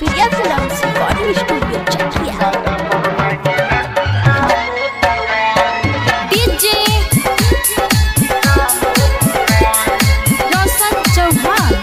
Surya Films Recording Studio Chakia. DJ Roshan Chauhan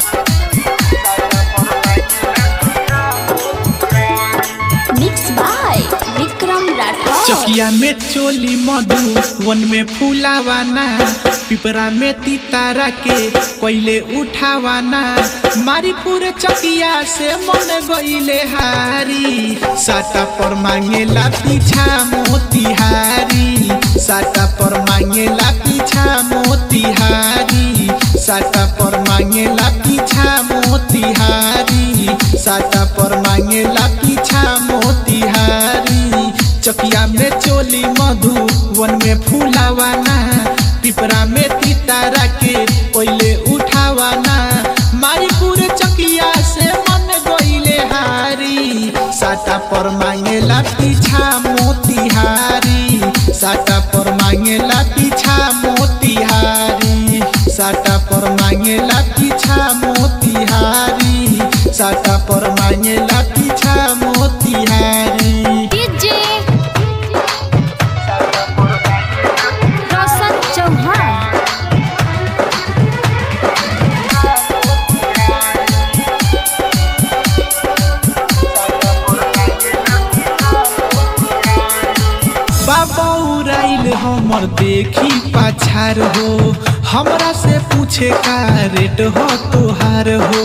Mixed by Vikram Rathod चकिया में चोली मधु वन में फूलावाना पिपरा में तितारा के कोयले उठावाना मारी पूरे चकिया से मन गईले हारी साटा पर मांगेला पीछा मोतिहारी साटा पर मांगेला पीछा मोतिहारी साटा पर मांगेला पीछा मोतिहारी साटा पर मांगेला पीछा मोतिहारी चकिया में चोली मधु वन में फूलावाना पिपरा में तितारा के कोयले उठावाना मारी पूरे चकिया से मन गईले हारी साटा पर मांगेला पीछा मोतिहारी साटा पर मांगेला पीछा मोतिहारी साटा पर मांगेला पीछा मोतिहारी साटा पर मांगेला पीछा मोतिहारी DJ Roshan Chauhan बाबा उड़ाइल हमर देखी पाछार हो हमरा से पूछे का रेट हो तोहार हो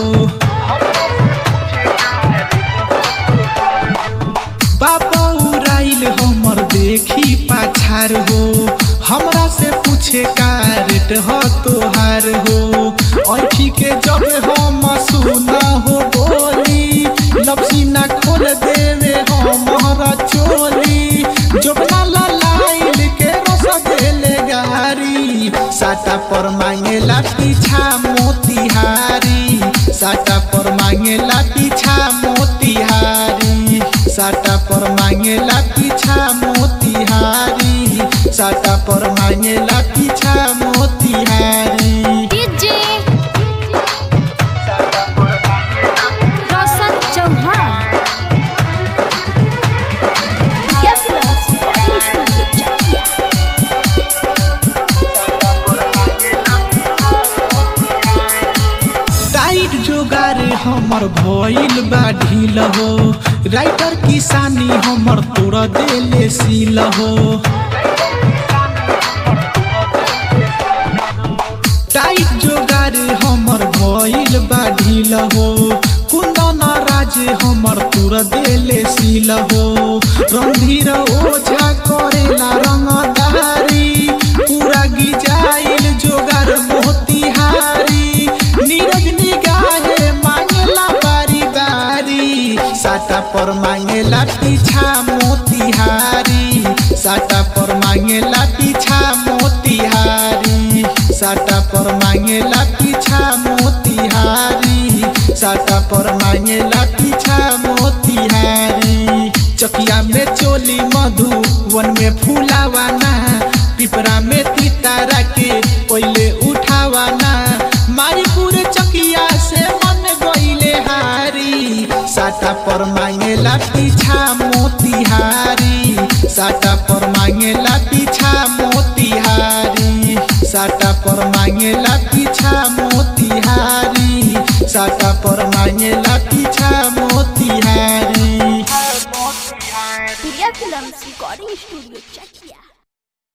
बाबा उड़ाइल हमर देखी पाछार हो हमरा से पूछे का रेट हो तोहार हो ऐठी के जब हम सुना हो बोली लपसीना खोल देवे हमारा चोली जोबना लाइल के रस देले गारी साटा पर मांगेला पीछा मोतिहारी साटा पर मांगेला पीछा मोतिहारी साटा पर मांगेला पीछा मोतिहारी साटा पर मांगेला पीछा Motihari DJ Roshan Chauhan Surya Films Recording Studio Chakia. Tight जोगार हमर भइल बा ढील हो राइटर किसानी हमर तोड़ देले सील हो टाइट जोगार हमर भइल बा ढील हो कुंदन राज हमर तोड़ देले सील हो रणधीर ओझा करेला रंगदारी पूरा गिजाइल जोगार मोतिहारी नीरज निगाहे मांगेला बारी बारी साटा पर मांगेला पीछा मोतिहारी साटा पर मांगेला पीछा मोतिहारी साटा पर मांगेला पीछा मोतिहारी साटा पर मांगेला पीछा मोतिहारी चकिया में चोली मधु वन में फूलावाना पिपरा में तितारा के कोयले उठावाना मारी पूरे चकिया से मन गईले हारी साटा पर मांगेला पीछा मोतिहारी साटा पर मांगेला पीछा मोतिहारी साटा पर मांगेला पीछा मोतिहारी साटा पर मांगेला पीछा Motihari Surya Films Recording Studio Chakia.